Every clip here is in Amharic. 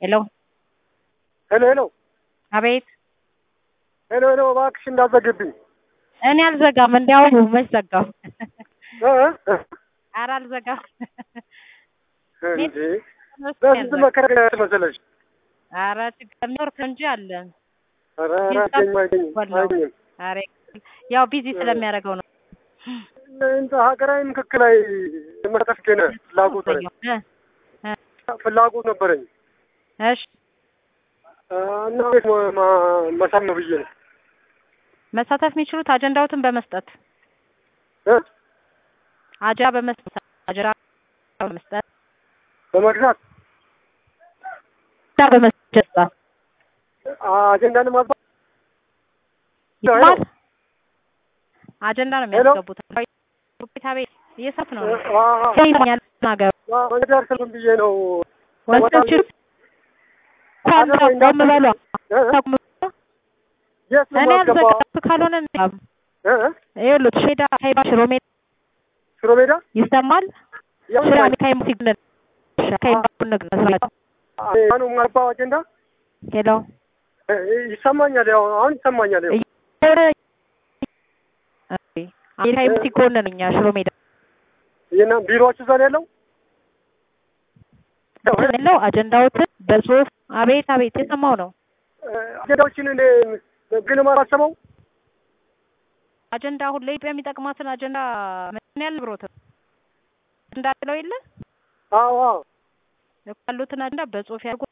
ሄሎ ሄሎ ሄሎ አቤት ሄሎ ሄሎ እባክሽ እንዳትዘግብኝ። እኔ አልዘጋም። እንዲያው መች ዘጋው? እ እ ኧረ አልዘጋም። እንዴ በስንት መከራ መሰለሽ። ኧረ ችግር ኔትወርክ እንጂ አለ። ኧረ ኧረ አይገኝም አይገኝም አይገኝም። ኧረ ያው ቢዚ ስለሚያደርገው ነው። እንትን ሀገራዊ ምክክር ላይ መሳተፍ ገነ ፍላጎት ነኝ እ እ ፍላጎት ነበረኝ እሺ እና ቤት መሳብ ነው ብዬ ነው መሳተፍ የሚችሉት አጀንዳዎትን በመስጠት እ አጀንዳ በመስጠት አጀንዳ በመስጠት በመግዛት አጀንዳ በመስጠት አጀንዳን ማባ ይባል አጀንዳ ነው የሚያስገቡት። ቤታ ቤት እየሰት ነው ያኛል ነገር መንገድ ስልም ብዬ ነው ወጣችሁ ኳንታ ቆም በሏ የት ነው እኔ የማስገባው? አልዘጋም ካልሆነ እ እ ይኸውልህ ሼዳ ሀይባ ሽሮ ሜዳ ሽሮ ሜዳ ይሰማል ያው ሽራ ሚካይ ሙሲክ ነን አሁን የማልባው አጀንዳ ሄሎ እ ይሰማኛል። ያው አሁን ይሰማኛል። ያው ሚካይ ሙሲክ ጎን ነን እኛ ሽሮ ሜዳ የና ቢሮዎች እዛ ነው ያለው። ያለው አጀንዳዎትን በጽሁፍ አቤት አቤት የሰማው ነው እ አጀንዳዎችን እኔ ግን ማራሰበው አጀንዳ አሁን ለኢትዮጵያ የሚጠቅማትን አጀንዳ ምን ያህል ብሮት እንዳለው የለ አዎ አዎ። ያሉትን አጀንዳ በጽሁፍ ያርጉ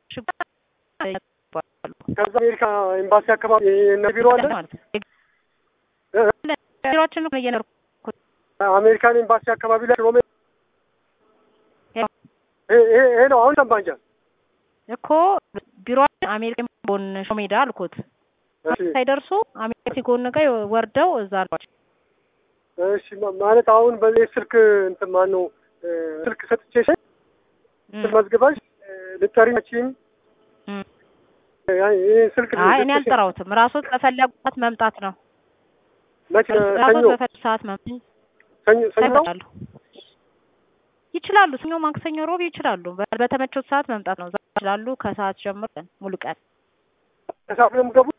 ከዛ አሜሪካ ኤምባሲ አካባቢ የእነ ቢሮ አለ። ማለት ነው። እ እ ቢሮአችን ነው እየኖርኩ አሜሪካን ኤምባሲ አካባቢ ላይ ሽሮ ሜዳ ያው ይሄ ይሄ- ይሄ ነው አሁን ሰማኛል። እኮ ቢሮአችን አሜሪካ ጎን ሽሮ ሜዳ አልኩት እሺ ሳይደርሱ አሜሪካ ጎን ጋር ወርደው እዛ አሏቸው። እሺ ማ- ማለት አሁን በዚህ ስልክ እንትን ማን ነው እ ስልክ ሰጥቼሽ እም፣ መዝግበሽ እ ልትጠሪ መቼም እም። ይህ ስልክ አይ እኔ አልጠራሁትም። ራሶት በፈለጉት መምጣት ነው። መቼ ራሶት ሰኞ በፈለጉ ሰዓት መምጣት ሰኞ ሰኞ ነው? ይችላሉ ይችላሉ። ሰኞ፣ ማክሰኞ፣ ሮብ ይችላሉ። በ- በተመቾት ሰዓት መምጣት ነው። ዛሬ ይችላሉ። ከሰዓት ጀምሮ ሙሉ ቀን ከሰዓት ነው የምገቡት?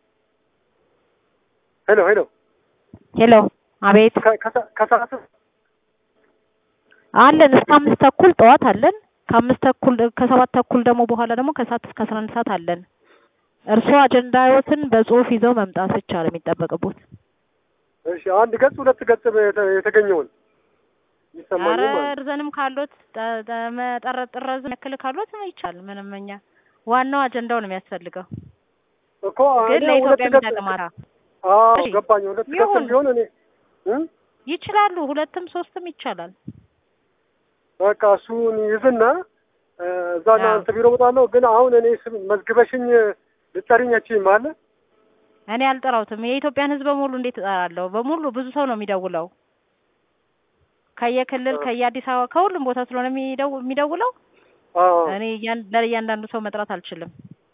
ሄሎ ሄሎ ሄሎ፣ አቤት ከ- ከሰ- ከሰዓት አለን እስከ አምስት ተኩል ጠዋት አለን። ከአምስት ተኩል ከሰባት ተኩል ደግሞ በኋላ ደግሞ ከሰዓት እስከ አስራ አንድ ሰዓት አለን። እርስዎ አጀንዳዎትን በጽሁፍ ይዘው መምጣት ብቻ ነው የሚጠበቅቦት። እሺ አንድ ገጽ ሁለት ገጽ የተ- የተገኘውን ይሰማል ኧረ ማለት እርዘንም ካሎት ጠ- ጠ- መጠረ- ጥረዝ ያክል ካሎት ይቻል። ምንም እኛ ዋናው አጀንዳው ነው የሚያስፈልገው። እኮ ግን እኔ ሁለት ለኢትዮጵያ ገጽ የሚጠቅማራ አዎ እሺ፣ ገባኝ። ሁለት ገጽ ይሁን። ቢሆን እኔ እ ይችላሉ። ሁለትም ሶስትም ይቻላል። በቃ እሱን ይዝና እ እዛ አዎ። እናንተ ቢሮ እመጣለሁ። ግን አሁን እኔ ስም መዝግበሽኝ ልጠሪኝ አትችይም አለ እኔ አልጠራሁትም። የኢትዮጵያን ሕዝብ በሙሉ እንዴት እጠራለሁ? በሙሉ ብዙ ሰው ነው የሚደውለው ከየክልል ከየአዲስ አበባ ከሁሉም ቦታ ስለሆነ የሚደው- የሚደውለው አዎ እኔ እያን- ለእያንዳንዱ ሰው መጥራት አልችልም።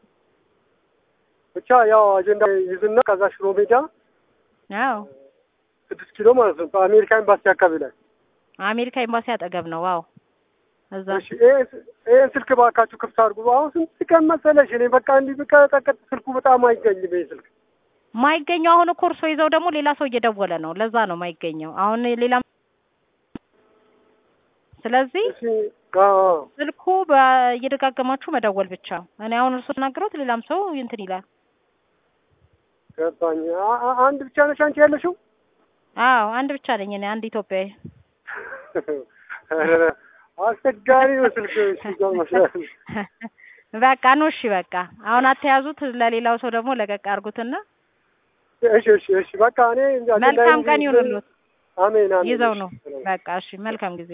ብቻ ያው አጀንዳ ይዝና ከዛ ሽሮ ሜዳ አዎ ስድስት ኪሎ ማለት ነው በአሜሪካ ኤምባሲ አካባቢ ላይ አሜሪካ ኤምባሲ አጠገብ ነው። ዋው እዛ እሺ ይሄን- ይሄን ስልክ ባካችሁ ክፍት አድርጉ። አሁን ስንት ቀን መሰለሽ እኔ በቃ እንዲህ ብቀጠቀጥ ስልኩ በጣም አይገኝም። ይሄ ስልክ ማይገኘው አሁን እኮ እርሶ ይዘው ደግሞ ሌላ ሰው እየደወለ ነው። ለዛ ነው ማይገኘው አሁን ሌላ ስለዚህ እሺ አዎ ስልኩ በ- እየደጋገማችሁ መደወል ብቻ። እኔ አሁን እርሶ ተናግረውት ሌላም ሰው እንትን ይላል። ገባኝ። አ- አ- አንድ ብቻ ነሽ አንቺ ያለሽው? አዎ አንድ ብቻ ነኝ እኔ አንድ ኢትዮጵያዊ። ኧረ አስቸጋሪ ነው ስልክ። እሺ ይገርምሻል። በቃ ነው እሺ፣ በቃ አሁን አተያዙት። ለሌላው ሰው ደግሞ ለቀቅ አድርጉትና እሺ እሺ እሺ በቃ እኔ መልካም ቀን ይሁንልዎት። አሜን አሜን። ይዘው ነው እሺ። በቃ እሺ፣ መልካም ጊዜ